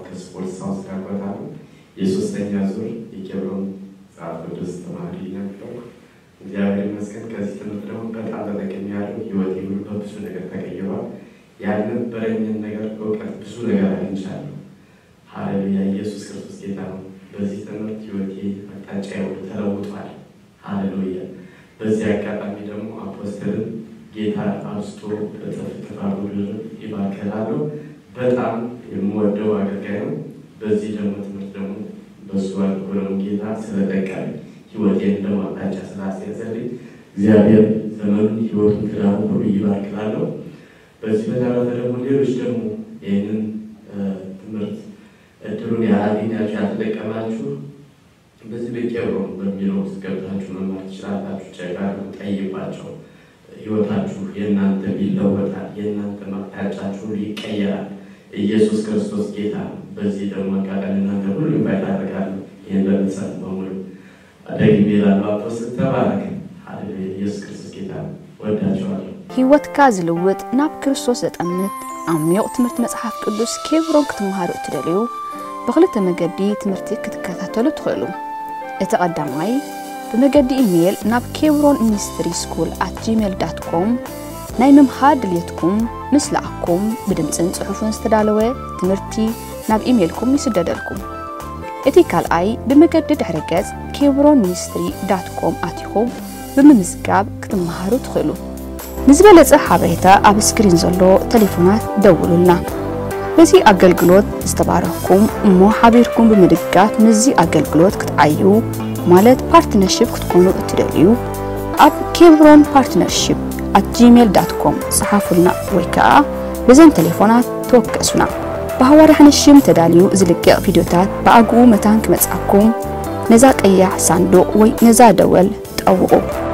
ከስፖርት ሳውንስ ጋር ቆጣሉ የሶስተኛ ዙር የኬብሮን መጽሐፍ ቅዱስ ተማሪ ነበርኩ። እግዚአብሔር ይመስገን። ከዚህ ትምህርት ደግሞ በጣም ተጠቅሜያለሁ። ህይወቴ ሁሉ በብዙ ነገር ተቀይሯል። ያልነበረኝን ነገር እውቀት ብዙ ነገር አግኝቻለሁ። ሀሌሉያ! ኢየሱስ ክርስቶስ ጌታ ነው። በዚህ ትምህርት ህይወቴ አቅጣጫ ሁሉ ተለውጧል። ሀሌሉያ! በዚህ አጋጣሚ ደግሞ አፖስትልን ጌታ አብስቶ በጥፍ ጥፍ አድርጎ ይባርከላለሁ። በጣም የምወደው አገልጋይ ነው። በዚህ ደግሞ ትምህርት ደግሞ በሱ አልሆነው ጌታ ስለጠቀመኝ ህይወቴን ደግሞ አቅጣጫ ስላስያዘልኝ እግዚአብሔር ዘመኑን ህይወቱን ትዳሩ ሁሉ ይባርክላለሁ። በዚህ በተረፈ ደግሞ ሌሎች ደግሞ ይህንን ትምህርት እድሉን ያላገኛችሁ ያልተጠቀማችሁ በዚህ በኬብሮን በሚለው ውስጥ ገብታችሁ መማር ትችላላችሁ። ጨጋር ጠይቋቸው። ህይወታችሁ የእናንተ ይለወጣል። የእናንተ አቅጣጫችሁ ይቀየራል። ኢየሱስ ክርስቶስ ጌታ ነው። በዚህ ደግሞ አጋጣሚ እናንተ ሁሉ ኢንቫይት አደርጋለሁ። ይህን ለምትሰሙ በሙሉ ደግሜ እላለሁ፣ አፖስትል ተባረክ። ሃሌሉያ! ኢየሱስ ክርስቶስ ጌታ ነው። ወዳቸዋለሁ። ህይወትካ ዝልውጥ ናብ ክርስቶስ ዘጠምት ዓሚቕ ትምህርቲ መፅሓፍ ቅዱስ ኬብሮን ክትመሃሩ እትደልዩ ብክልተ መገዲ ትምህርቲ ክትከታተሉ ትኽእሉ እቲ ቀዳማይ ብመገዲ ኢሜይል ናብ ኬብሮን ሚኒስትሪ ስኩል ኣት ጂሜል ዳት ኮም ናይ ምምሃር ድልየትኩም ምስ ለኣኩም ብድምፅን ጽሑፍን ዝተዳለወ ትምህርቲ ናብ ኢሜይልኩም ይስደደልኩም እቲ ካልኣይ ብመገዲ ድሕረ ገጽ ኬብሮን ሚኒስትሪ ዳት ኮም ኣትኹም ብምምዝጋብ ክትመሃሩ ትኽእሉ ንዝበለጸ ሓበሬታ ኣብ ስክሪን ዘሎ ቴሌፎናት ደውሉልና በዚ ኣገልግሎት ዝተባረኽኩም እሞ ሓቢርኩም ብምድጋፍ ምዚ ኣገልግሎት ክትዓዩ ማለት ፓርትነርሽፕ ክትኮኑ እትደልዩ ኣብ ኬብሮን ፓርትነርሽፕ ኣት ጂሜል ዳት ኮም ጽሓፉልና ወይ ከዓ በዘን ቴሌፎናት ተወከሱና ብሃዋርያ ሽም ተዳልዩ ዝልቅቕ ቪድዮታት ብኣግኡ መታን ክመጽኣኩም ነዛ ቀያሕ ሳንዱቕ ወይ ነዛ ደወል ጠውቑ